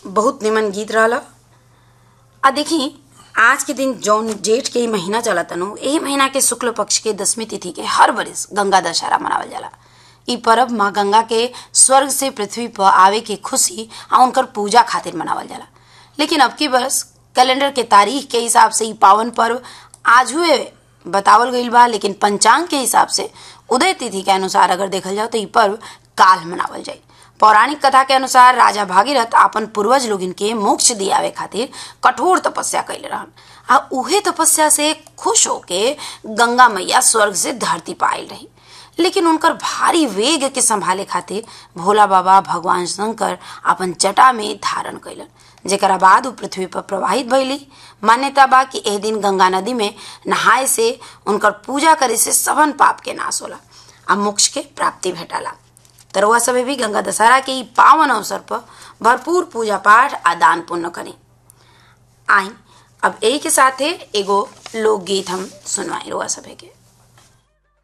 बहुत निमन गीत रहल आ देखी आज के दिन जौन जेठ के ही महीना चला तनु यही महीना के शुक्ल पक्ष के दसवीं तिथि के हर बरिस गंगा दशहरा मनावल जाला ई पर्व माँ गंगा के स्वर्ग से पृथ्वी पर आवे के खुशी आ उनकर पूजा खातिर मनावल जाला लेकिन अब की बरस कैलेंडर के तारीख के हिसाब से ई पावन पर्व आज हुए बतावल गईल बा लेकिन पंचांग के हिसाब से उदय तिथि के अनुसार अगर देखल जाओ तो ई पर्व काल मनावल जाई पौराणिक कथा के अनुसार राजा भागीरथ आपन पूर्वज लोगिन के मोक्ष दियावे खातिर कठोर तपस्या कैले रहन आ उहे तपस्या से खुश होके गंगा मैया स्वर्ग से धरती पर आयल रही लेकिन उनकर भारी वेग के संभाले खातिर भोला बाबा भगवान शंकर अपन जटा में धारण कैलन जेकरा बाद उ पृथ्वी पर प्रवाहित भइली मान्यता बा कि एह दिन गंगा नदी में नहाए से उनकर पूजा करे से सबन पाप के नाश होला आ मोक्ष के प्राप्ति भेटाला तरुआ सभे भी गंगा दशहरा के ई पावन अवसर पर भरपूर पूजा पाठ आ दान पुण्य करें आई अब यही के साथे एगो लोकगीत हम सुनवाई रुआ सभे के